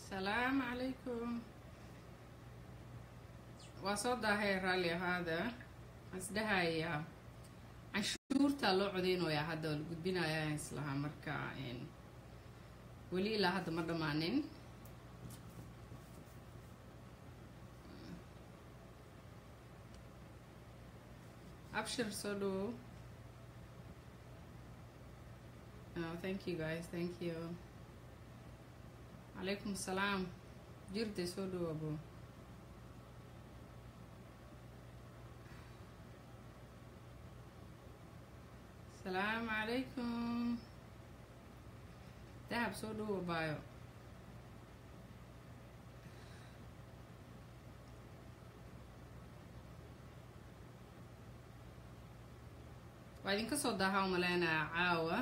salaamu calaykum waa soo daahay raalli ahaada isdhahaya canshuurtaa loo codeynayaa hadda waa la gudbinayaa islahaa marka weli ilaa hadda ma dhammaanin abshir soo dhawow oh, thank you guys thank you calaykum asalaam jirde soo dhawoabo asalaamu calaykum dahab soo dhawow baayo waa idinka soo daahaa umaleynaya caawa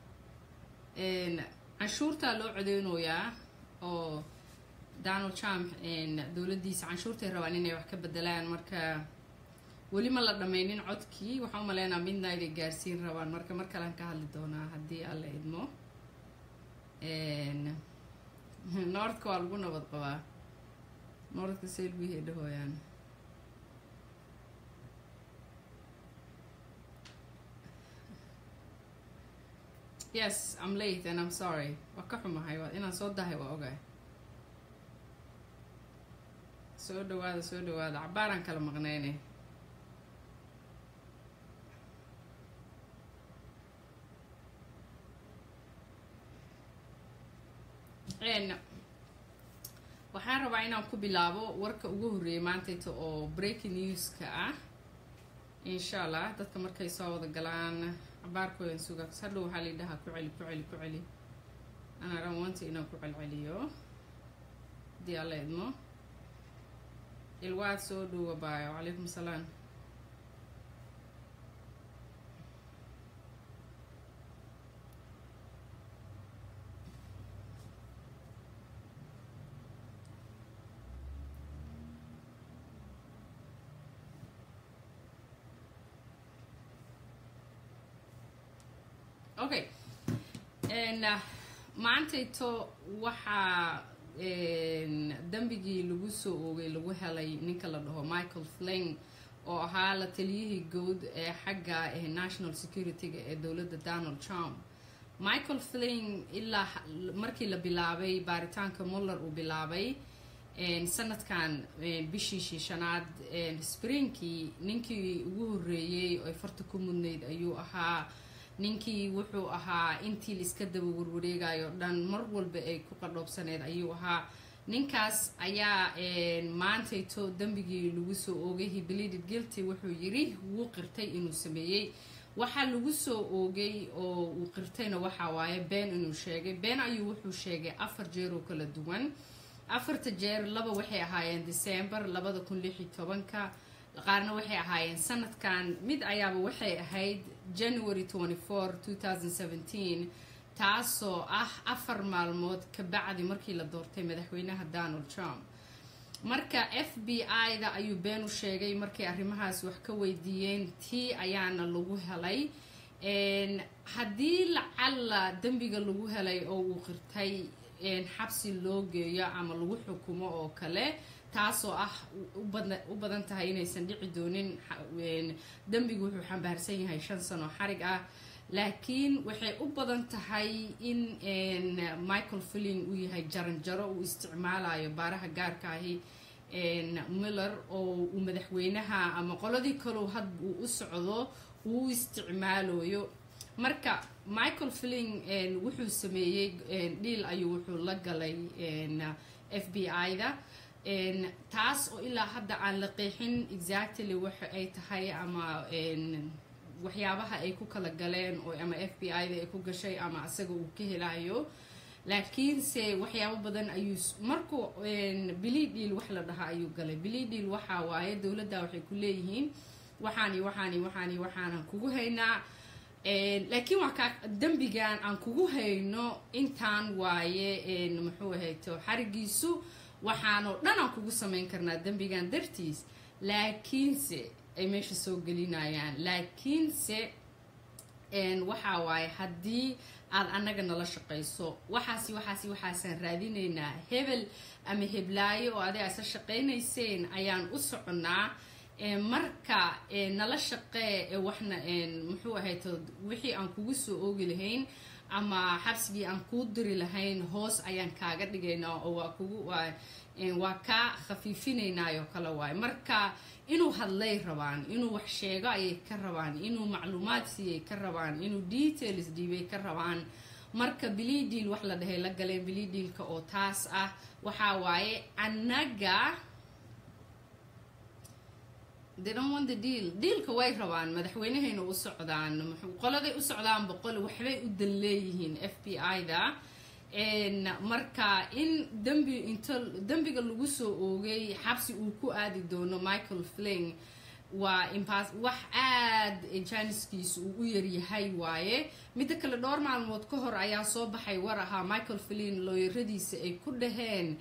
canshuurtaa loo codeynayaa oo donald trump dowladdiisa canshuurtay rabaan inay wax ka bedelaan marka weli ma la dhammaynin codkii waxaan umaleynaa midnight ay gaarsiin rabaan marka mar kalean ka hadli doonaa haddii alla idmo noordka waa lagu nabad qabaa noordka selbihii dhahooyaan yes i'm late and i'm sorry waa ka xumahay waa inaan soo dahay waa ogahay soo dhawaada soo dhawaada cabaaraan kala maqneyne waxaan rabaa inaan ku bilaabo warka ugu horreeyay maantayta oo breaking newska ah insha allah dadka markay soo wada galaan cabaarkoodan suga hadhow waxaa laydhahaa ku celi ku celi ku celi anaa dhan wanta inaan ku celceliyo haddii alla idmo ilwaad soo dhowa baayo calaykum salaam okay maantayto waxaa dambigii lagu soo oogay lagu helay ninka la dhaho michael fling oo ahaa la taliyihii good ee xagga national security-ga ee dowladda donald trump michael fling ilaa markii la bilaabay baaritaanka muller uu bilaabay sanadkan bishii shiishanaad springkii ninkii ugu horreeyey oy farta ku mudnayd ayuu ahaa ninkii wuxuu ahaa intii la iska daba warwareegayo dhan mar walba ay ku qadhoobsaneed ayuu ahaa ninkaas ayaa maantayto dembigii lagu soo oogay hiblided guilty wuxuu yiri wuu qirtay inuu sameeyey waxaa lagu soo oogay oo uu qirtayna waxaa waaye been inuu sheegay been ayuu wuxuu sheegay afar jeer oo kala duwan afarta jeer laba waxay ahaayeen december labada kun lix iyo tobanka qaarna waxay ahaayeen sanadkan mid ayaaba waxay ahayd january taasoo ah afar maalmood ka bacdi markii la doortay madaxweynaha donald trump marka f b i-da ayuu been u sheegay markay arrimahaas wax ka weydiiyeen tii ayaana lagu helay haddii lacalla dembiga lagu helay oo uu qirtay xabsi loo geeyo ama lagu xukumo oo kale taasoo ah u badan tahay inaysan dhici doonin dembigu wuxuu xambaarsan yahay shan sano xarig ah laakiin waxay u badan tahay in michael filling uu yahay jaranjaro uu isticmaalayo baaraha gaarka ahi miller oo uu madaxweynaha ama qoladii kalow had uu u socdo uu u isticmaalayo marka michael filling wuxuu sameeyey dhiil ayuu wuxuu la galay f b i-da taas oo ilaa hadda aan la qeexin exactly waxa ay tahay ama waxyaabaha ay ku kala galeen oo ama f b i da ay ku gashay ama asaga uu ka helayo laakiinse waxyaabo badan ayuu markuu bili dhiil wax la dhahaa ayuu galay bili dhiil waxaa waaye dowladda waxay ku leeyihiin waxaani waxaani waxaani waxaanan kugu haynaa laakiin waa kaa dembigan aan kugu hayno intaan waaye muxuu ahayto xarigiisu waxaanoo dhan aan kugu samayn karnaa dembigan dartiis laakiinse ay meesha soo gelinayaan laakiinse waxaa waaye haddii aad annaga nala shaqayso waxaasi waxaasi waxaasaan raadinaynaa hebel ama heblaayo oo adig aysa shaqaynayseen ayaan u soconnaa marka nala shaqee waxna muxuu ahayd wixii aan kugu soo oogi lahayn ama xabsigii aan kuu diri lahayn hoos ayaan kaaga dhigaynaa oo waa kugu waa kaa khafiifinaynaayo kale waaye marka inuu hadlay rabaan inuu wax sheego ayay ka rabaan inuu macluumaad siiyay ka rabaan inuu details dhiibay ka rabaan marka bilidiil wax la dhahay la galeen bilidiilka oo taas ah waxaa waaye annaga the deal diilka way rabaan madaxweynahayna u socdaan qoladay u socdaan boqol waxbay u dan leeyihiin f b i-da marka in dembi inta dembiga lagu soo oogay xabsi uu ku aadi doono michael fling waa impas wax aad janiskiisa uu u yaryahay waaye midda kale dhowr maalmood ka hor ayaa soo baxay war ahaa michael flin looyaradiisa ay ku dhaheen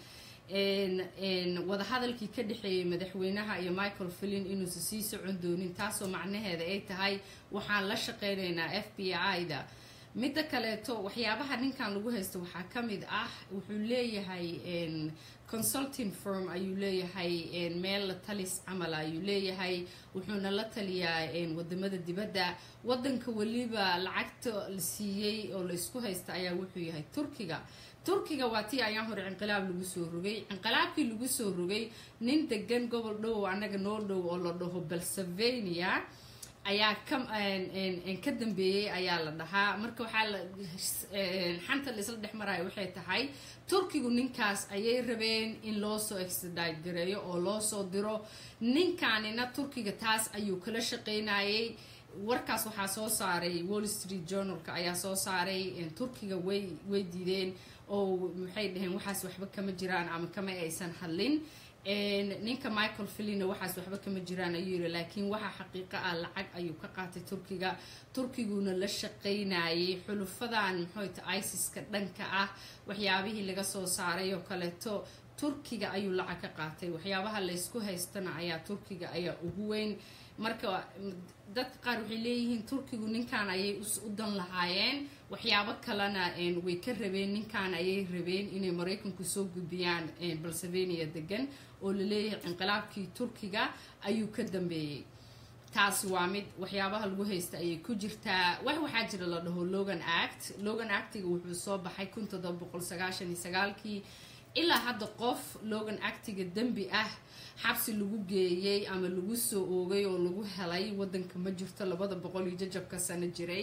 wadahadalkii ka dhexeeyay madaxweynaha iyo michael flin inuusa sii socon doonin taasoo macnaheeda ay tahay waxaan la shaqeynaynaa f b i-da midda kaleeto waxyaabaha ninkan lagu haysto waxaa ka mid ah wuxuu leeyahay consulting firm ayuu leeyahay meel la talis camal ayuu leeyahay wuxuuna la taliyaa wadamada dibadda wadanka weliba lacagta la siiyey oo la isku haysta ayaa wuxuu yahay turkiga turkiga waa tii ayaan hore cinqilaab lagu soo rogay cinqilaabkii lagu soo rogay nin degan gobol dhow annaga noo dhow oo la dhaho balsavania ayaa ka dambeeyey ayaa la dhahaa marka waxaa la xanta la isla dhex maraya waxay tahay turkigu ninkaas ayay rabeen in loo soo extradite gareeyo oo loo soo diro ninkaanina turkiga taas ayuu kala shaqeynayay warkaas waxaa soo saaray wall street journalka ayaa soo saaray turkiga way way diideen oo maxay dhaheen waxaas waxba kama jiraan ama kama aysan hadlin ninka michael filina waxaas waxba kama jiraan ayuu yiri laakiin waxa xaqiiqo ah lacag ayuu ka qaatay turkiga turkiguna la shaqaynayay xulufadan muxuuta isiska dhanka ah waxyaabihii laga soo saaray oo kaleeto turkiga ayuu lacag ka qaatay waxyaabaha laysku haystana ayaa turkiga ayaa ugu weyn marka dadka qaar waxay leeyihiin turkigu ninkan ayay u dan lahaayeen waxyaabo kalena way ka rabeen ninkan ayay rabeen inay maraykanku soo gudbiyaan balsavenia degan oo laleeyahay inqilaabkii turkiga ayuu ka dambeeyey taas waa mid waxyaabaha lagu haysta ayay ku jirtaa wax waxaa jira la dhaho logan act logan actiga wuxuu soo baxay kun todoba boqol sagaashan iyo sagaalkii ilaa hadda qof logan actiga dembi ah xabsi lagu geeyey ama lagu soo oogay oo lagu helay wadanka ma jirto labada boqol iyo jajabka sano jiray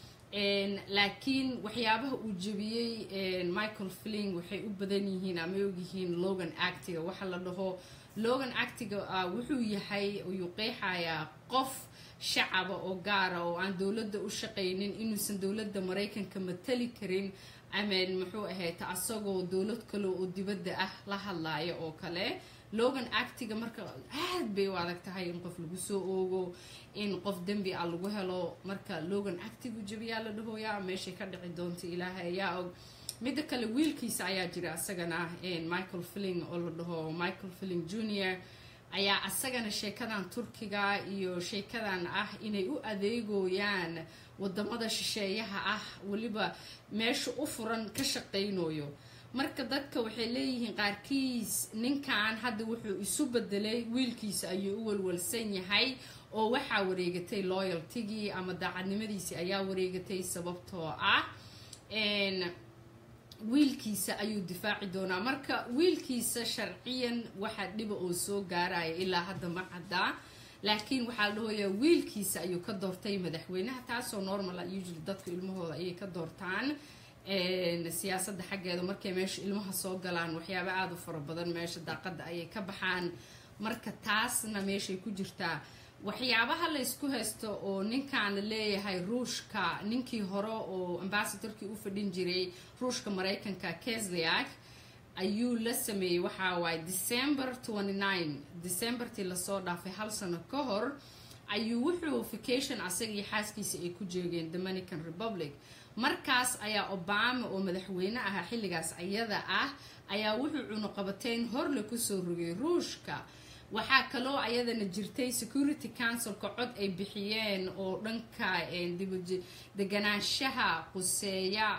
laakiin waxyaabaha uu jebiyey michael fling waxay u badan yihiin ama ogyihiin logan actiga waxa la dhaho logan actiga wuxuu yahay ayuu qeexayaa qof shacaba oo gaara oo aan dowladda u shaqaynin inuusan dowladda maraykanka matali karin amen muxuu ahayd asagoo dowlad kale oo dibadda ah la hadlaaya oo kale logan actiga marka aad bay u adag tahay in qof lagu soo oogo in qof dembi ah lagu helo marka logan actigu jabiyaa la dhahooyaa meeshay ka dhici doonta ilaahay ayaa og midda kale wiilkiisa ayaa jira asagana michael filling oo la dhaho michael filling junior ayaa asagana sheekadan turkiga iyo sheekadan ah inay u adeegooyaan wadamada shisheeyaha ah weliba meesha u furan ka shaqaynayo marka dadka waxay leeyihiin qaarkiis ninkan hadda wuxuu isu bedelay wiilkiisa ayuu u walwalsan yahay oo waxaa wareegatay loyaltigii ama daacadnimadiisii ayaa wareegatay sababtoo ah wiilkiisa ayuu difaaci doonaa marka wiilkiisa sharciyan waxaa dhiba oo soo gaaraya ilaa hadda ma caddaa laakiin waxaa la dhahoyaa wiilkiisa ayuu ka doortay madaxweynaha taasoo normal usually dadka ilmahooda ayay ka doortaan siyaasadda xaggeeda markay meesha ilmaha soo galaan waxyaaba aada u fara badan meesha daaqadda ayay ka baxaan marka taasna meeshay ku jirtaa waxyaabaha la ysku haysto oo ninkan la leeyahay ruushka ninkii hore oo ambasadorkii u fadhin jiray ruushka maraykanka kesliak ayuu la sameeyey waxaa waaye december decembertii lasoo dhaafay hal sano ka hor ayuu wuxuu vacation asagii xaaskiisa ay ku jeegeen dominican republic markaas ayaa obama oo madaxweyne ahaa xilligaas ayada ah ayaa wuxuu cunuqabateyn horle kusoo rogay ruushka waxaa kaloo ayadana jirtay security councilka cod ay bixiyeen oo dhanka deganaanshaha quseeya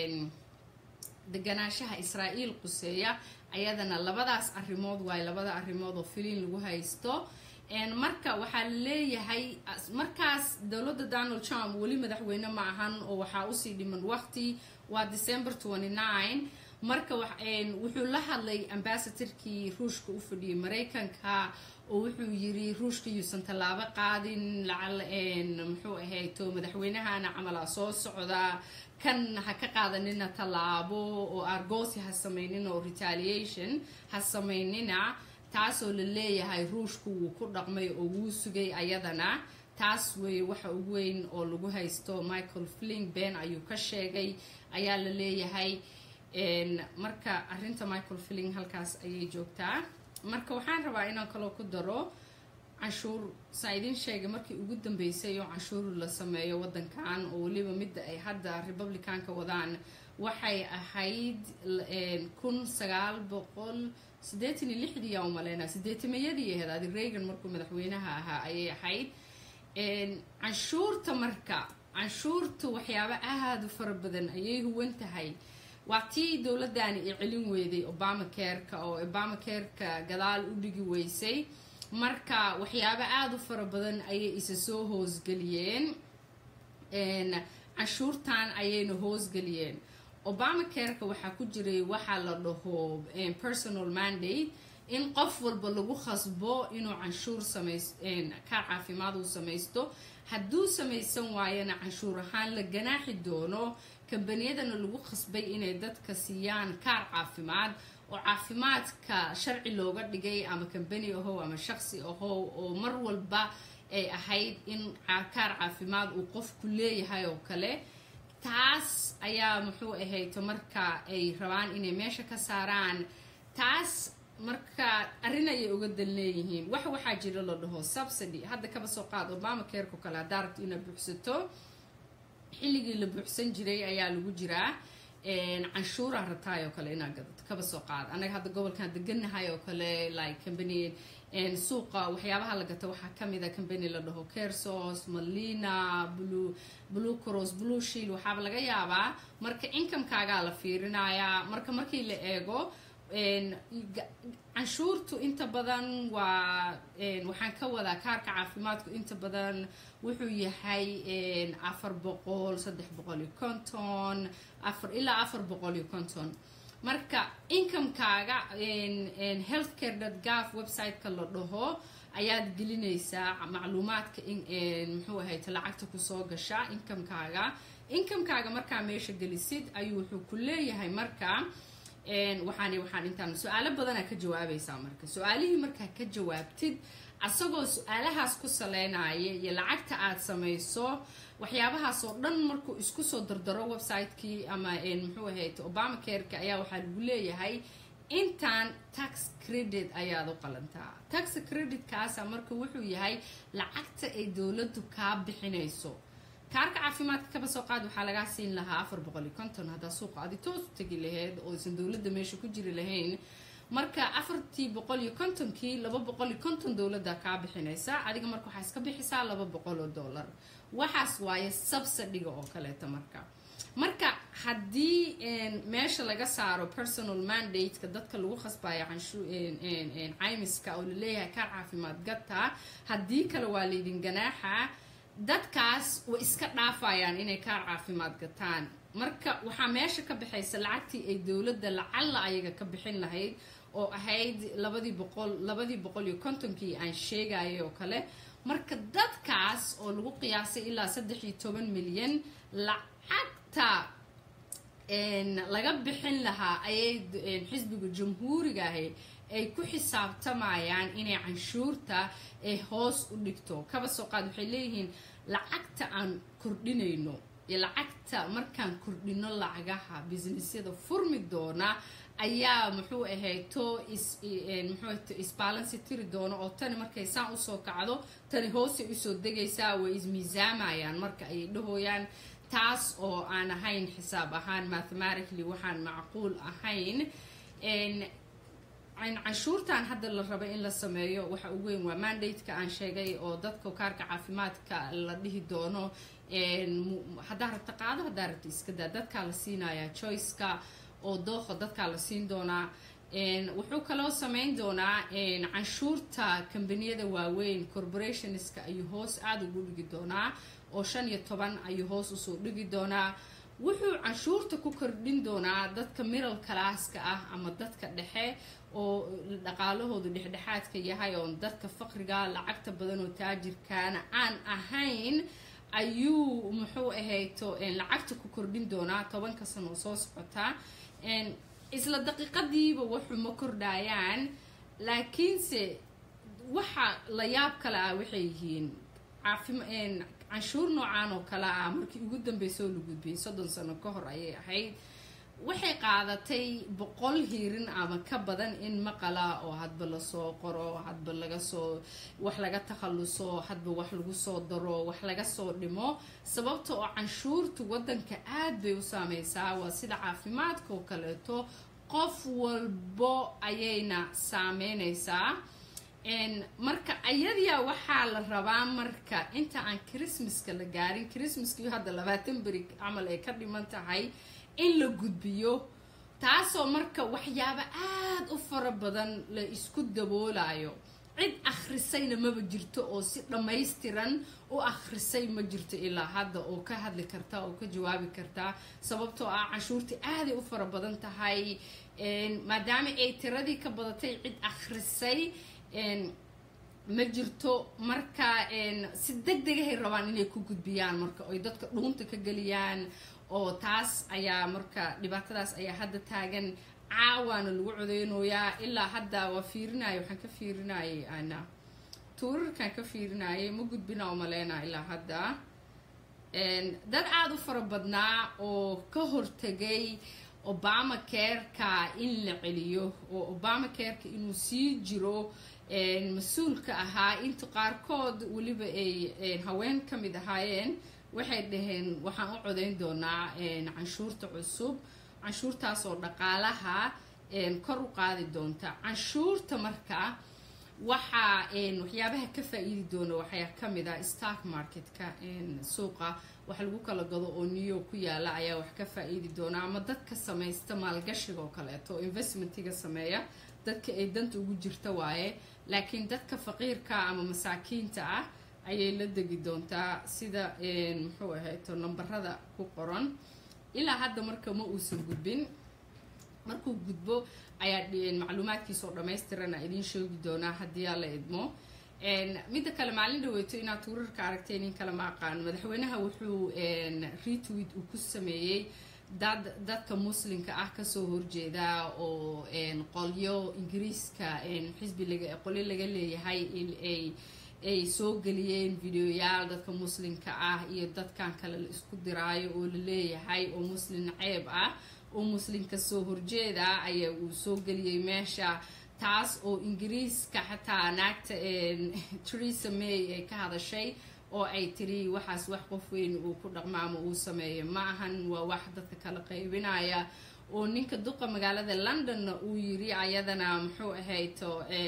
deganaanshaha israa'iil quseeya ayadana labadaas arrimood waayo labada arrimood oo filiin lagu haysto marka waxaa leeyahay markaas dowladda donald trump weli madaxweyne ma ahan oo waxaa usii dhiman waqti waa december marka wuxuu la hadlay ambasadorkii ruushka u fadhiyay maraykanka oo wuxuu yiri ruushka yuusan tallaabo qaadin muxuu ahayto madaxweynahana camalaa soo socda kan ha ka qaadanina tallaabo oo argosi ha sameynina oo retaliation ha sameynina taasoo la leeyahay ruushku wuu ku dhaqmay oo wuu sugay ayadana taas weeye waxa ugu weyn oo lagu haysto michael fling ben ayuu ka sheegay ayaa la leeyahay marka arinta michael fling halkaas ayay joogtaa marka waxaan rabaa inaan kaloo ku daro canshuur saa idin sheegay markii ugu dambeysay oo canshuur la sameeyo wadankan oo weliba midda ay hadda republicanka wadaan waxay ahayd kun sagaal boqol sideetan iyo lixdii yaa umaleynaa sideetamayadii ahayd adi reagan markuu madaxweynaha ahaa ayay ahayd canshuurta marka canshuurta waxyaabo aada u fara badan ayay huwan tahay waa tii dowladani ay celin weyday obama careka oo obama careka gadaal u dhigi weysay marka waxyaabo aada u fara badan ayay isa soo hoosgeliyeen canshuurtan ayayna hoosgeliyeen obama careka waxaa ku jiray waxaa la dhaho personal mandate in qof walba lagu khasbo inuu canshuur samays kaar caafimaad uu samaysto hadduu samaysan waayana canshuur ahaan la ganaaxi doono kambaniyadana lagu khasbay inay dadka siiyaan kaar caafimaad oo caafimaadka sharci looga dhigay ama kambani ahow ama shaqsi ahow oo mar walba ay ahayd in kaar caafimaad uu qofku leeyahay oo kale taas ayaa muxuu ahayto marka ay rabaan inay meesha ka saaraan taas marka arrin ayay uga dan leeyihiin wax waxaa jira la dhaho subsidy hadda kaba soo qaad obama careko kale haddaa rabto inaad buuxsato xilligii la buuxsan jiray ayaa lagu jiraa canshuura rataay oo kale inaad gadato kaba soo qaad anaga hadda gobolkan deganahay oo kale like company suuqa waxyaabaha la gato waxaa kamid a company la dhaho kersos malina blue blue cross blue shield waxaaba laga yaabaa marka incomekaagaa la fiirinayaa marka markii la eego canshuurtu inta badan waa waxaan ka wadaa kaarka caafimaadku inta badan wuxuu yahay afar boqol saddex boqol iyo konton afar ilaa afar boqol iyo konton marka incomekaaga healthcare dot gov website-ka la dhaho ayaad gelinaysaa macluumaadka muxuu ahayta lacagta kusoo gasha incomekaaga incomekaaga markaa meesha gelisid ayuu wuxuu ku leeyahay marka waxaan waxaan intaan su-aalo badanaa ka jawaabaysaa marka su-aalihii markaa ka jawaabtid asagoo su-aalahaas ku saleynaya iyo lacagta aad samayso waxyaabahaas oo dhan markuu isku soo dardaro website-kii ama muxuu ahayd obama careka ayaa waxaa lagu leeyahay intaan tax credit ayaad u qalantaa tax creditkaasa marka wuxuu yahay lacagta ay dowladdu kaa bixinayso kaarka caafimaadka kaba soo qaad waxaa lagaa siin lahaa afar boqol iyo konton haddaa suuqa adi toos u tegi lahayd oo aysan dowladda meesha ku jiri lahayn marka afartii boqol iyo kontonkii laba boqol iyo konton dowladda kaa bixinaysa adiga marka waxaa iska bixisaa laba boqol oo dollar waxaas waaye subsidiga oo kaleeta marka marka haddii meesha laga saaro personal mandate-ka dadka lagu khasbayo caymiska oo laleeyahay kaar caafimaad gata haddii kale waa laydin ganaaxa dadkaas way iska dhaafayaan inay kaar caafimaad gataan marka waxaa meesha ka baxaysa lacagtii ay dowladda lacalla ayaga ka bixin lahayd oo ahayd labadii boqol labadii boqol iyo kontonkii aan sheegayay oo kale marka dadkaas oo lagu qiyaasay ilaa saddex iyo toban milyan lacagta laga bixin lahaa ayay xisbiga jamhuuriga ahi ay ku xisaabtamayaan inay canshuurta ay hoos u dhigto kaba soo qaad waxay leeyihiin lacagta aan kordhinayno iyo lacagta markaan kordhino lacagaha businessyada furmi doona ayaa muxuu ahayto muxuu isbalansi tiri doono oo tani markay saan usoo kacdo tani hoosay usoo degaysaa way ismiisaamayaan marka ayay dhahooyaan taas oo aan ahayn xisaab ahaan mathematically waxaan macquul ahayn canshuurtan hadda la raba in la sameeyo waxa ugu weyn waa mandate-ka aan sheegay oo dadka kaarka caafimaadka la dhihi doono haddaa rabta qaado haddaa rabta iska daa dadkaa la siinayaa choiceka oo dooqa dadkaa la siin doonaa wuxuu kaloo sameyn doonaa canshuurta kambaniyada waaweyn corporationska ayuu hoos aada ugu dhigi doonaa oo shan iyo toban ayuu hoos usoo dhigi doonaa wuxuu canshuurta ku kordhin doonaa dadka middle classka ah ama dadka dhexe oo dhaqaalahoodu dhexdhexaadka yahay oo dadka faqriga lacagta badan oo taajirkaana aan ahayn ayuu muxuu ahayto lacagta ku kordhin doonaa tobanka sano oo soo socotaa isla daqiiqadiiba waxu ma kordhayaan laakiinse waxa la yaab kale ah waxay yihiin canshuur noocaan oo kale ah markii ugu dambeysoo la gudbiyey soddon sano ka hor ayay ahayd waxay qaadatay boqol hiirin ama ka badan in maqala oo hadba lasoo qoro hadba laga soo wax laga takhalluso hadba wax lagu soo daro wax laga soo dhimo sababta oo canshuurtu waddanka aad bay u saameysaa waa sida caafimaadka oo kaleeto qof walbo ayayna saameyneysaa marka ayadiya waxaa la rabaa marka inta aan christmaska la gaarin christmaskii hadda labaatan beri camal ay ka dhiman tahay in la gudbiyo taasoo marka waxyaabo aada u fara badan la isku daboolayo cid akhrisayna maba jirto oo si dhammaystiran u akhrisay ma jirto ilaa hadda oo ka hadli karta oo ka jawaabi karta sababtoo ah canshuurtii aaday u fara badan tahay maadaama ay tiradii ka badatay cid akhrisay ma jirto marka si deg degahay rabaan inay ku gudbiyaan marka oy dadka dhuunta ka geliyaan oo taas ayaa marka dhibaatadaas ayaa hadda taagan caawaana lagu codeynooyaa ilaa hadda waa fiirinaya waxaan ka fiirinayay ana tuurarkaan ka fiirinayay ma gudbina oo maleynaa ilaa hadda dad aada u fara badnaa oo ka hortegay obama careka in la celiyo oo obama careka inuu sii jiro mas-uulka ahaa inta qaarkood weliba ay haween ka mid ahaayeen waxay dhaheen waxaan u codeyn doonaa canshuurta cusub canshuurtaas oo dhaqaalaha kor u qaadi doonta canshuurta marka waxaa waxyaabaha ka faa-iidi doona waxaa kamid ah stark marketka suuqa wax lagu kala gado oo new york ku yaala ayaa wax ka faa-iidi doona ama dadka samaysta maalgashiga oo kaleeto oo investmentiga sameeya dadka ay danta ugu jirta waaye laakiin dadka faqiirka ama masaakiinta ah ayay la degi doontaa sida muxuu ahayto nambarada ku qoran ilaa hadda marka ma uusan gudbin markuu gudbo ayaa macluumaadkiisa oo dhammaystirana idiin sheegi doonaa haddii aa la idmo midda kale maalin dhaweyto inaad tuurarka aragteen in kale ma aqaan madaxweynaha wuxuu retweet uu ku sameeyey dad dadka muslimka ah kasoo horjeeda oo qolyo ingiriiska xisbi qolyo laga leeyahay in ay ay soo geliyeen videoyaal dadka muslimka ah iyo dadkan kale la isku diraayo oo la leeyahay oo muslin ceeb ah oo muslimka soo horjeeda ayaa uu soo geliyey meesha taas oo ingiriiska xataa naagta teresa may ay ka hadashay oo ay tiri waxaas wax qof weyn uu ku dhaqmaamo uu sameeyo ma ahan waa wax dadka kala qaybinaya oo ninka duqa magaalada londonna uu yiri ayadana muxuu ahayto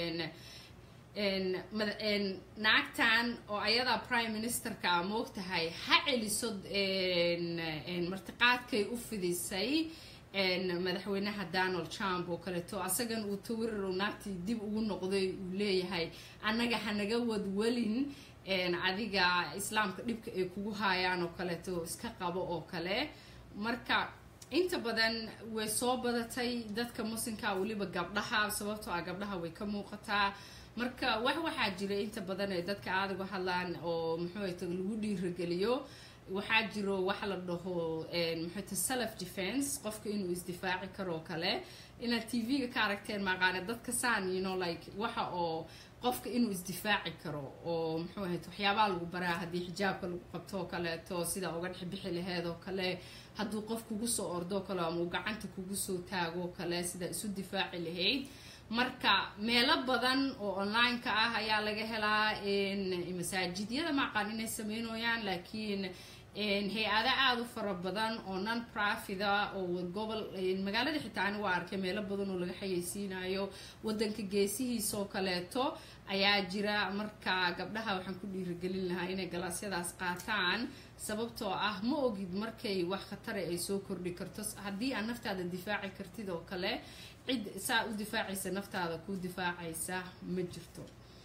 naagtan oo ayadaa prime ministerka a moogtahay ha celiso martiqaadkay u fidisay madaxweynaha donald trump oo kaleeto asagan uu tawirar naagtii dib ugu noqday uu leeyahay annaga hanaga wadwelin adiga islaamka dhibka ay kugu haayaan oo kaleeto iska qabo oo kale marka inta badan way soo badatay dadka muslimka weliba gabdhaha sababtoo ah gabdhaha way ka muuqataa marka wax waxaa jira inta badan ee dadka aada uga hadlaan oo muxuuta lagu dhiirageliyo waxaa jiro waxa la dhaho muxuuta self defense qofka inuu isdifaaci karoo kale inaad t v-ga ka aragteen maaqaane dadka saan you know like waxa oo qofka inuu isdifaaci karo oo muxuu ahayd waxyaabaha lagu baraa haddii xijaabka lagu qabto oo kaleeto sida uga dhex bixi laheed oo kale hadduu qof kugu soo ordo kale ama uu gacanta kugu soo taagoo kale sida isu difaaci lahayd marka meelo badan oo online-ka ah ayaa laga helaa masaajidyada maaqaan inay sameynooyaan laakiin hay-ada aada u fara badan oo non profida oo gobol magaalada xitaa ani waa arkay meelo badan oo laga xayeysiinayo wadanka geesihiisoo kaleeto ayaa jira marka gabdhaha waxaan ku dhiirigelin lahaa inay galaasyadaas qaataan sababtoo ah ma ogid markay wax khatara ay soo kordhi karto haddii aad naftaada difaaci kartid oo kale cid saa u difaacaysa naftaada ku difaacaysa ma jirto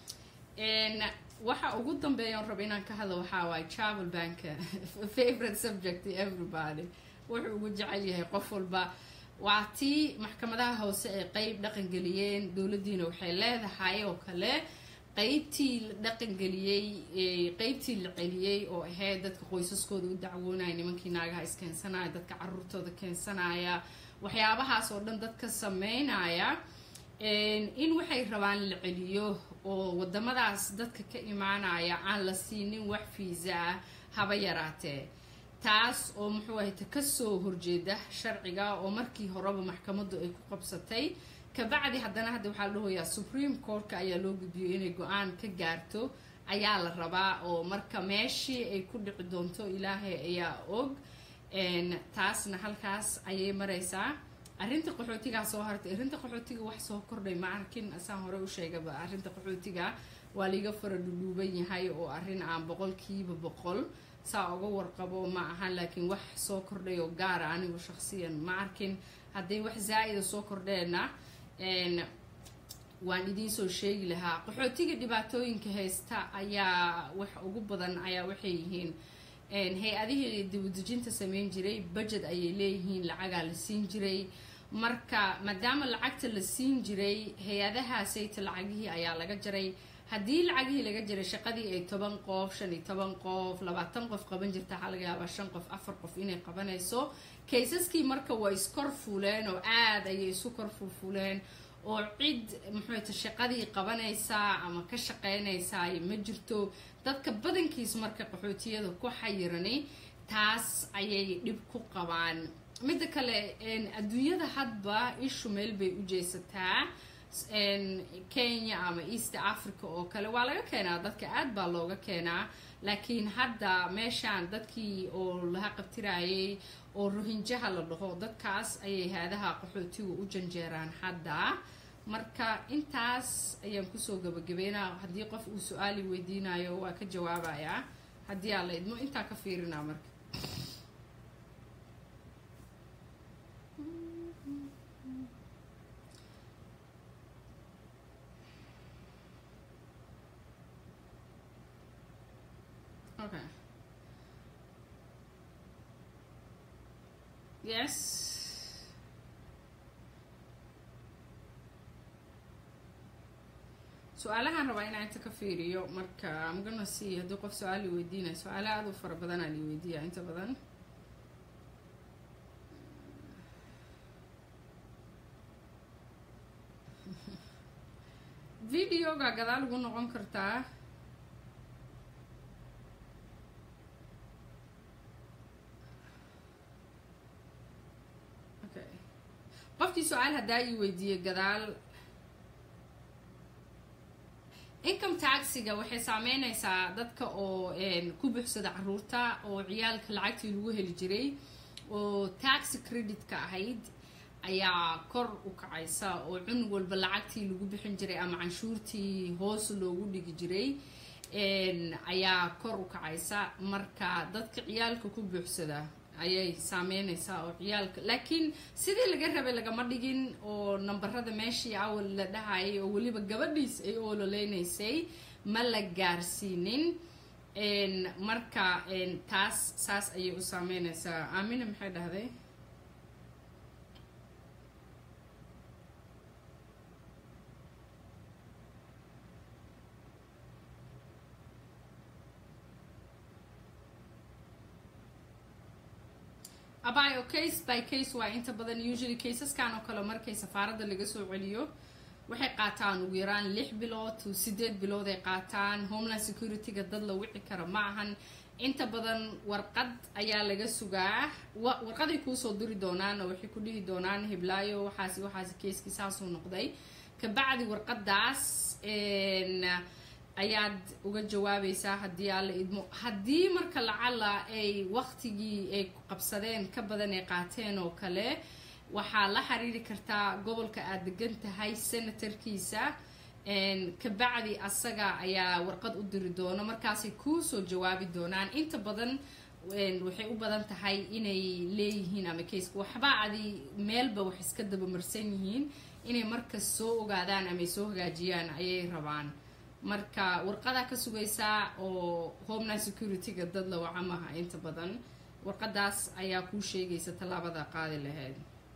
waxa ugu dambeeyan raba inaan ka hadlo waxaa waaye travel banka favorite subject everybody wuxuu ugu jecel yahay qof walba waa tii maxkamadaha hoose ay qeyb dhaqangeliyeen dowladdiina waxay leedahay oo kale qeybtii la dhaqangeliyey qeybtii la celiyey oo ahayd dadka qoysaskooda u dacwoonaya nimankii naagaha iskeensanaya dadka caruurtooda keensanaya waxyaabahaas oo dhan dadka sameynaya in waxay rabaan la celiyo oo wadamadaas dadka ka imaanaya aan la siinin wax fiisa ah haba yaraatee taas oo muxuu ahayta kasoo horjeeda sharciga oo markii horeba maxkamaddu ay ku qabsatay kabacdi haddana hadda waxaa la dhahoyaa supreme courtka ayaa loo gudbiyay inay go-aan ka gaarto ayaa la rabaa oo marka meeshii ay ku dhici doonto ilaahay ayaa og taasna halkaas ayay maraysaa arrinta qaxootigaa soo hartay arrinta qaxootiga wax soo kordhay ma arkin asaan hore u sheegaba arrinta qaxootiga waa liiga fara dhudhuuban yahay oo arrin aan boqolkiiba boqol saa uga warqabo ma ahan laakiin wax soo kordhay oo gaara anigu shaqsiyan ma arkin hadday wax zaa-ida soo kordheenna waan idiin soo sheegi lahaa qaxootiga dhibaatooyinka haysta ayaa wax ugu badan ayaa waxay yihiin hay-adihii dibadejinta sameyn jiray budget ayay leeyihiin lacagaa la siin jiray marka maadaama lacagta la siin jiray hay-adahaasayta lacagihii ayaa laga jaray haddii lacagihii laga jaray shaqadii ay toban qof shan iyo toban qof labaatan qof qaban jirta waxaa laga yaabaa shan qof afar qof inay qabanayso kaysaskii marka waa iskor fuuleen oo aada ayay isu kor fulfuleen oo cid muxuuta shaqadii qabanaysaa ama ka shaqeynaysaa ma jirto dadka badankiis marka qaxootiyada ku xayirani taas ayay dhib ku qabaan midda kale adduunyada hadba ishu meel bay u jeesataa kenya ama east africa oo kale waa laga keenaa dadka aad baa looga keenaa laakiin hadda meeshaan dadkii oo laha qabtirayay oo rohinjaha la dhaho dadkaas ayay haadaha qaxootiga u janjeeraan hadda marka intaas ayaan kusoo gabagabeynaa haddii qof uu su-aali weydiinayo waa ka jawaabayaa haddii aa la idmo intaa ka fiirinaa marka okay yes su-aalahaan rabaa inaa inta ka fiiriyo marka amgana see haddii qof su-aal i weydiinaya su-aala aada u fara badanaa li weydiiya inta badan videoga gadaal ugu noqon kartaa okay qofkii su-aal haddaa ii weydiiyey gadaal income taxiga waxay saameynaysaa dadka oo ku buuxsada caruurta oo ciyaalka lacagtii lagu heli jiray oo taxi creditka ahayd ayaa kor u kacaysa oo cunug walba lacagtii lagu bixin jiray ama canshuurtii hoos loogu dhigi jiray ayaa kor u kacaysa marka dadka ciyaalka ku buuxsada ayay saameynaysaa oo ciyaalka laakiin sidii laga rabay lagama dhigin oo nambarada meeshii awal la dhahayay oo weliba gabadhiis ay ololeynaysay ma la gaarsiinin marka taas saas ayay u saameynaysaa aamina maxay dhahday abayo case by case waa inta badan usually caseskan oo kale markay safaaradda laga soo celiyo waxay qaataan ugu yaraan lix bilood to sideed bilood ay qaataan homeland security-ga dad la wici kara ma ahan inta badan warqad ayaa laga sugaa warqaday kuusoo diri doonaan oo waxay ku dhihi doonaan hiblaayo waxaasi waxaasi keiskii saasuu noqday kabacdi warqadaas ayaad uga jawaabaysaa haddii aala idmo haddii marka lacala ay waqtigii ay qabsadeen ka badan ay qaateen oo kale waxaa la xiriiri kartaa gobolka aad degan tahay senatarkiisa kabacdi asaga ayaa warqad u diri doono markaasay kuusoo jawaabi doonaan inta badan waxay u badan tahay inay leeyihiin ama kayska waxba adi meelba wax iska dabamarsan yihiin inay markas soo ogaadaan ama ay soo hagaajiyaan ayay rabaan marka warqadaa ka sugaysaa oo homeland security-ga dad la wacamaha inta badan warqadaas ayaa kuu sheegaysa tallaabada qaadi lahayd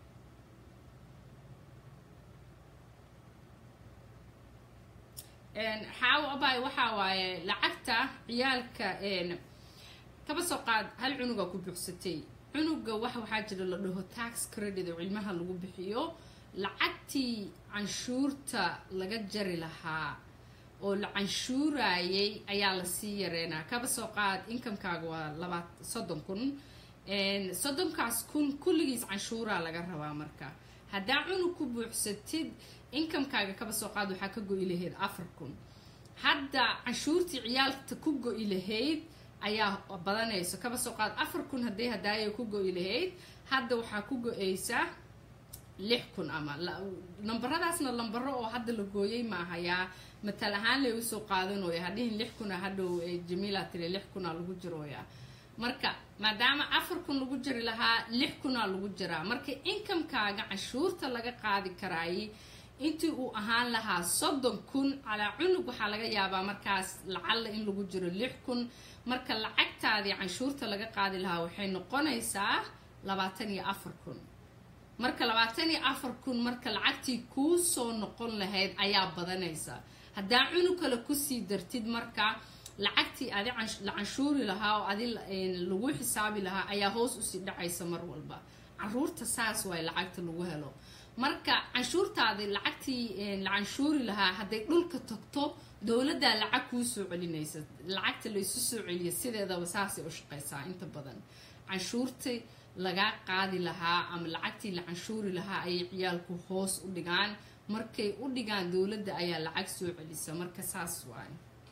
xaawo abay waxaa waaye lacagta ciyaalka kaba soo qaad hal cunuga ku buuxsatay cunuga wax waxaa jira la dhaho tax credit oo cilmaha lagu bixiyo lacagtii canshuurta laga jari lahaa oo la canshuurayay ayaa lasii yareynaa kaba soo qaad inkamkaaga waa laba soddon kun soddonkaas kun kulligiis canshuuraa laga rabaa marka haddaa cunug ku buuxsatid inkamkaaga kaba soo qaad waxaa ka go-i lahayd afar kun hadda canshuurtii ciyaalta ku go-i lahayd ayaa badanayso kaba soo qaad afar kun hadday hadaayo ku go-i lahayd hadda waxaa ku go-eysa lix kun ama nambaradaasna lambaro oo hadda la gooyay maahayaa matal ahaan lay usoo qaadanooya hadhihin lix kuna hadhow jamiila tiri lix kuna lagu jirooya marka maadaama afar kun lagu jiri lahaa lix kunaa lagu jiraa marka inkamkaaga canshuurta laga qaadi karaayay intii uu ahaan lahaa soddon kun calaa cunug waxaa laga yaabaa markaas lacalla in lagu jiro lix kun marka lacagtaadii canshuurta laga qaadi lahaa waxay noqonaysaa labaatan iyo afar kun marka labaatan iyo afar kun marka lacagtii kuu soo noqon lahayd ayaa badanaysa haddaa cunug kale kusii dartid marka lacagtii adi la canshuuri lahaa oo adi lagu xisaabi lahaa ayaa hoos usii dhacaysa mar walba caruurta saas waay lacagta lagu helo marka canshuurtaadi lacagtii la canshuuri lahaa hadday dhulka tagto dowladdaa lacag kuu soo celinaysa lacagta laysu soo celiya sideedaba saasay u shaqaysaa inta badan canshuurtii lagaa qaadi lahaa ama lacagtii la canshuuri lahaa ayay ciyaalku hoos u dhigaan markay u dhigaan dowladda ayaa lacag soo celisa marka saas waay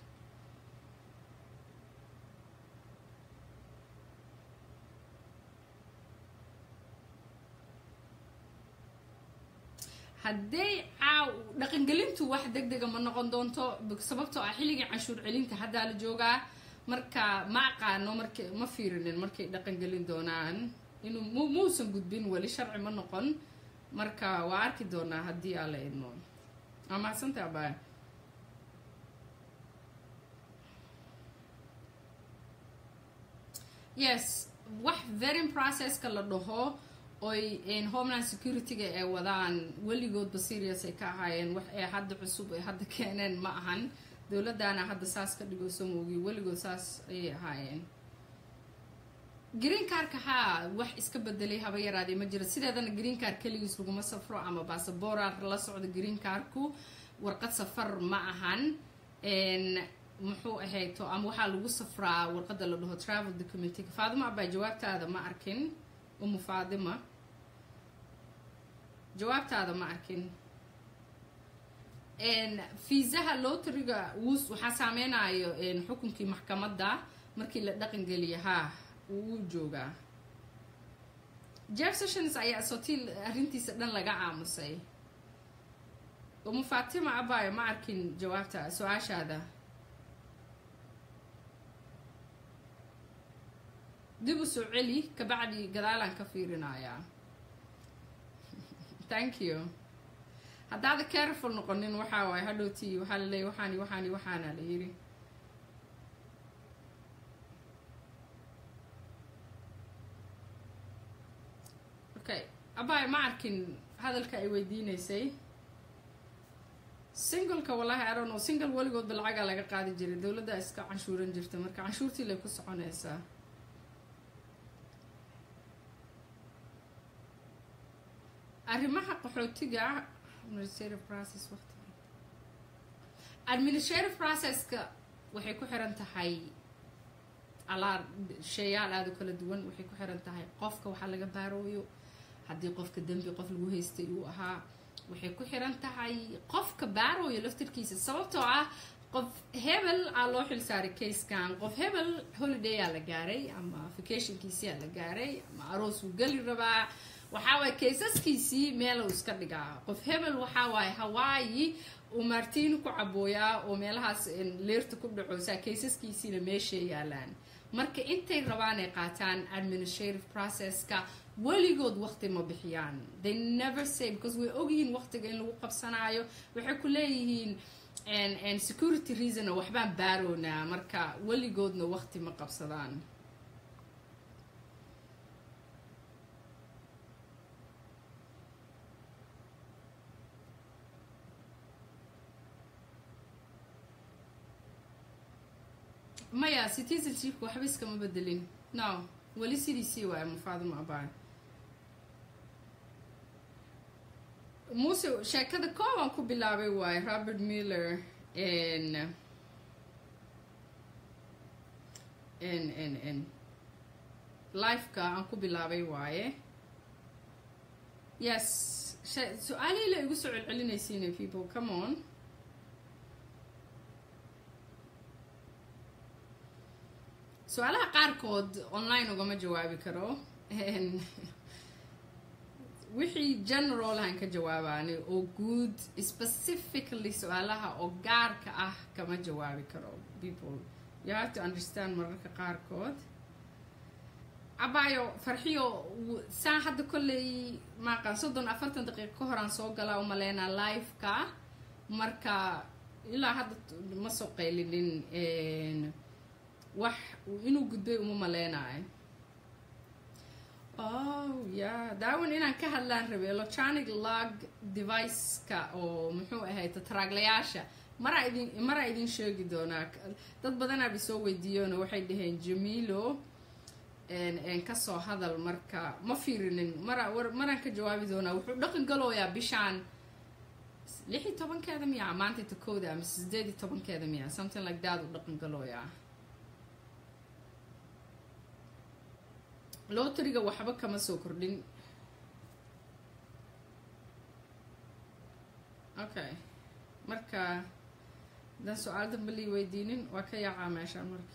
hadday caaw dhaqangelintu wax deg dega ma noqon doonto sababtoo ah xilligii canshuur celinta haddaa la joogaa marka ma aqaano marka ma fiirinin markay dhaqangelin doonaan inuu m muusan gudbin weli sharci ma noqon marka waa arki doonaa haddii aa la idmo waa mahadsanta abaa yes wax verin processka la dhaho oy homeland security-ga ay wadaan weligoodba serious ay ka ahaayeen wax ee hadda cusub ay hadda keeneen ma ahan dowladdaana hadda saas ka dhigoosa moogi weligood saas ayay ahaayeen green carka haa wax iska bedelay haba yaraadee ma jira sideedana green car keligiis laguma safro ama basaboora la socdo green carku warqad safar ma ahan muxuu ahayto ama waxaa lagu safraa warqada la dhaho travel documenty faadima abaa jawaabtaada ma arkin umu faadima jawaabtaada ma arkin fiisaha loteriga wus waxaa saameynayo xukunkii maxkamadda markii la dhaqangeliya haa wuu joogaa jeff sessions ayaa sotil arrintiisa dhan laga aamusay umu fatima abayo ma arkin jawaabta su-aashaada dib u soo celi kabacdi gadaalaan ka fiirinayaa thank you haddaada careful noqonin waxaa waaye hadhowtii waxaa la leeyay waxaani waxaani waxaana la yidhi okay abay ma arkin hadalka ay weydiineysay singleka wallahi i don't know single weligoodba lacagaa laga qaadi jiray dowladda iska canshuuran jirta marka canshuurtii lay ku soconaysaa arrimaha qaxootiga administrative process waqti administrative processka waxay ku xiran tahay alaa sheeyaal aada u kala duwan waxay ku xiran tahay qofka waxaa laga baarooyo haddii qofka dembi qof lagu haystay uu ahaa waxay ku xiran tahay qofka baarooyo laftirkiisa sababtoo ah qof hebel aa loo xil saaray kayskan qof hebel holiday aa la gaaray ama vacationkiisii aa la gaaray ama aroos uu geli rabaa waxaa waaye kaysaskiisii meeluu iska dhigaa qof hebel waxaa waaye hawaayi uu martiin ku cabooyaa oo meelahaas leerta ku dhacoosaa kaysaskiisiina meeshay yaalaan marka intay rabaan ay qaataan administrative processka weligood waqti ma bixiyaan they never say because way ogyihiin waqtiga in lagu qabsanaayo waxay ku leeyihiin security reason waxbaan baaroonaa marka weligoodna waqti ma qabsadaan maya citizenshipka waxba iskama bedelin no weli sidiisii waay mafaaduma abaan muuse sheekada koobaan ku bilaabay waaye robert miller n n n n lifeka aan ku bilaabay waaye yes su-aalihii la igu soo celcelinaysiina people come on su-aalaha qaarkood online ugama jawaabi karo wixii general aan ka jawaabaani oo guud specifically su-aalaha oo gaarka ah kama jawaabi karo people you have to understand mararka qaarkood cabaayo farxiyo saa hadda kolley maaqan soddon afartan daqiiqo ka horaan soo galaa u maleynaa liveka marka ilaa hadda ma soo qaylinin wax inuu gudbay uma maleynayo oh ya daawan inaan ka hadlaan rabay electronic log device-ka oo muxuu ahay tatraaglayaasha maraa idin maraa idin sheegi doonaa dad badanaaba soo weydiiyoona waxay dhaheen jamilo kasoo hadal marka ma fiirinin mara maraan ka jawaabi doonaa wuxuu dhaqan galooyaa bishaan lix iyo tobankeeda miya maanta takooda ama sideed iyo tobankeeda miya something like that uu dhaqan galooyaa loteriga waxba kama soo kordhin okay marka haddaan su-aal damba lii weydiinin waa ka yaacaa meeshaan marka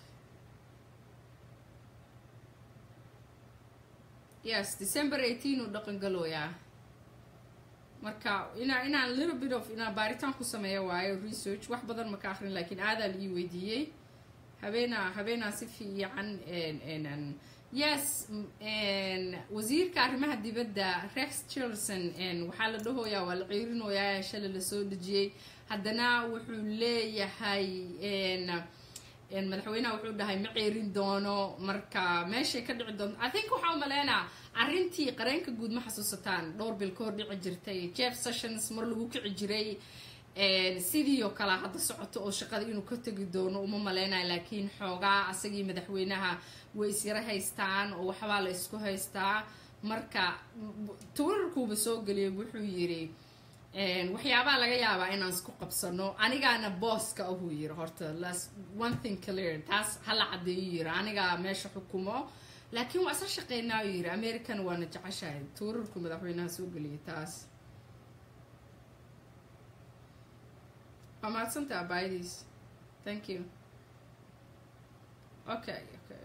yes december eighteen uu dhaqan galooyaa marka inaa inaan little bit of inaan baaritaan ku sameeya waayo research wax badan maka akrin laakiin aadaa la ii weydiiyey habeenaa habeenaa si fiican yes wasiirka arrimaha dibadda rex chilson waxaa la dhahoyaa waa la ciirinoyaa shalay lasoo dejiyey haddana wuxuu leeyahay madaxweynaha wuxuu dhahay ma ceerin doono marka meeshay ka dhici doonto i think waxaa umaleynaa arrintii qareenka guud ma xasuusataan dhowr bil ka hor dhici jirtay jeff sessions mar lagu kici jiray sidii oo kale hadda socoto oo shaqada inuu ka tegi doono uma maleynayo laakiin xoogaa asagii madaxweynaha way isyara haystaan oo waxbaa la isku haystaa marka twitterkuuba soo geliyay wuxuu yiri waxyaabaa laga yaabaa inaan isku qabsano anigaana booska ahuu yiri horta one thing clear taas hala cadeeyu yiri anigaa meesha xukumo laakiin waa isla shaqeynaa u yiri american waana jeceshahay twitterku madaxweynaha soo geliyay taas waa mahadsantaa baayadiis thank you okay okay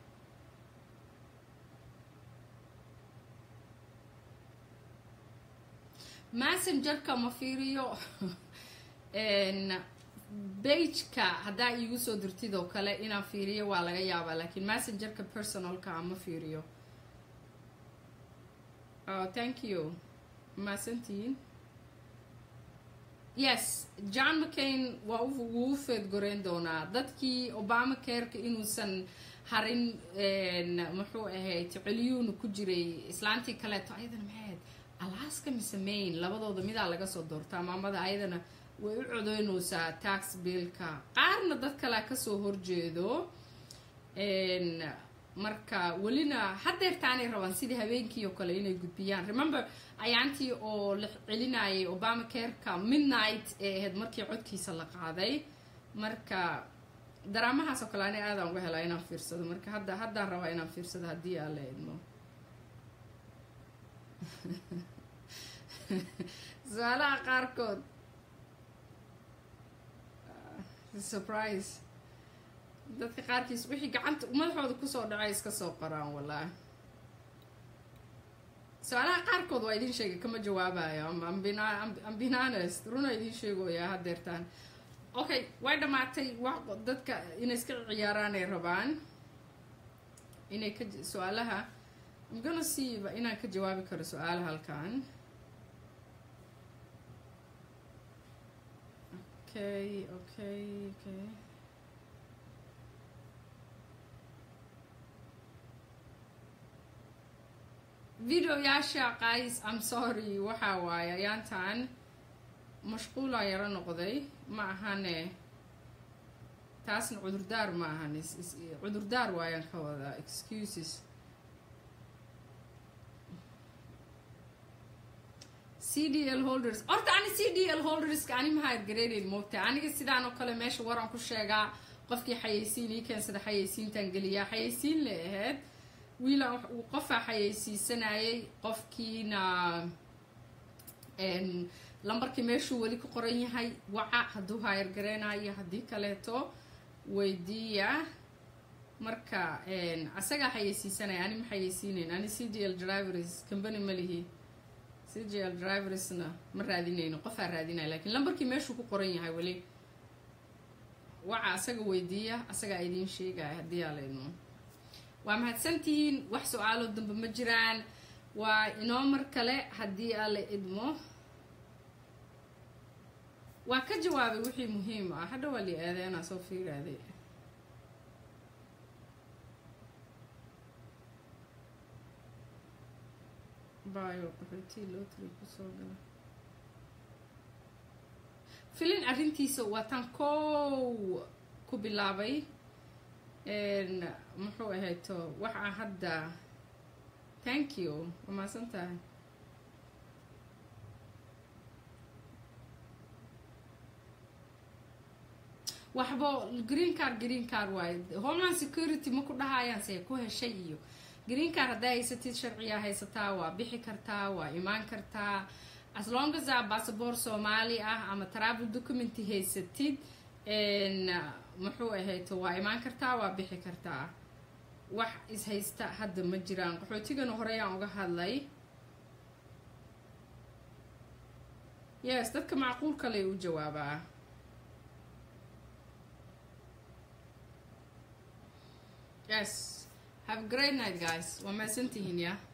messengerka ma fiiriyo bageka haddaa iigu soo dirtid oo kale inaan fiiriyo waa laga yaabaa laakiin messengerka personalka ma fiiriyo oh thank you mahadsantihiin yes john mccain waa wuu u feedgoreyn doonaa dadkii obama careka inuusan harin muxuu ahayd celiyuuna ku jiray islaantii kaleeto ayadana maxay ahayd alaska mise main labadooda midaa laga soo doortaa maamada ayadana way u codeynaysaa tax billka qaarna dad kalea kasoo horjeedo marka welina hadeertaanay rabaan sidii habeenkii oo kale inay gudbiyaan remember ayaantii oo la celinayay obama careka midnight ee ahayd markii codkiisa la qaaday marka daraamahaas oo kale ani aadaan uga helaa inaan fiirsado marka hadda haddaan rabaa inaan fiirsado haddii aan la idmo su-aalaha qaarkood surprise dadka qaarkiis wixii gacanta madaxooda kusoo dhacay iska soo qoraan wallaahi su-aalaha qaarkood waa idin sheegay kama jawaabayo ambinanest runa idin sheegoyaa hadeertaan okay way dhammaatay wax dadka inay iska ciyaaraan ay rabaan inay ka su-aalaha I'm gonna see inaan ka jawaabi karo su-aalaha halkan okay okay okay videoyaasha qays I'm sorry waxaa waaye ayaantan mashquulaa yaro noqday ma ahane taasna cudurdaar ma ahan cudurdaar waayaan ka wadaa excuses c d l holders horta ani c d l holderska ani maha ergareynayn moogta aniga sidaan oo kale meesha waran ku sheegaa qofkii xayeysiin ii keensada xayeysiintan geliyaa xayeysiin la ahayd wiilaan qofaa xayeysiisanayay qofkiina lambarkii meeshuu weli ku qoran yahay waca hadduu haayargareynayo haddii kaleeto weydiiya marka asagaa xayeysiisanaya ani ma xayeysiinayn ani c d l drivers company ma lihi c d l driversna ma raadinayno qofaa raadinaya lakiin lambarkii meeshuu ku qoran yahay weli waca asaga weydiiya asagaa idiin sheegaya haddii aa laydmo waa mahadsantihiin wax su-aalo dambe ma jiraan waa inoo mar kale haddii aa la idmo waa ka jawaabay wixii muhiim ah hadha waa li aadeenaa soo fiiraaday bayo qaxootii lotry kusoo gala filin arrintiisa waa tan kow ku bilaabay muxuu ahayto waxaa hadda thank you waa maasan tahay waxbo green card green card waaye homeland security ma ku dhahayaan see ku heshay iyo green card haddaa haysatid sharciyaa haysataa waa bixi kartaa waa imaan kartaa as long as a bassabor soomaali ah ama travel documenty haysatid muxuu ahayto waa imaan kartaa waa bixi kartaa wax is-haysta hadda ma jiraan qaxootigana horeyaan uga hadlay yes dadka macquul kale u jawaabaa yes have a great night guys waa mahadsantihiin ya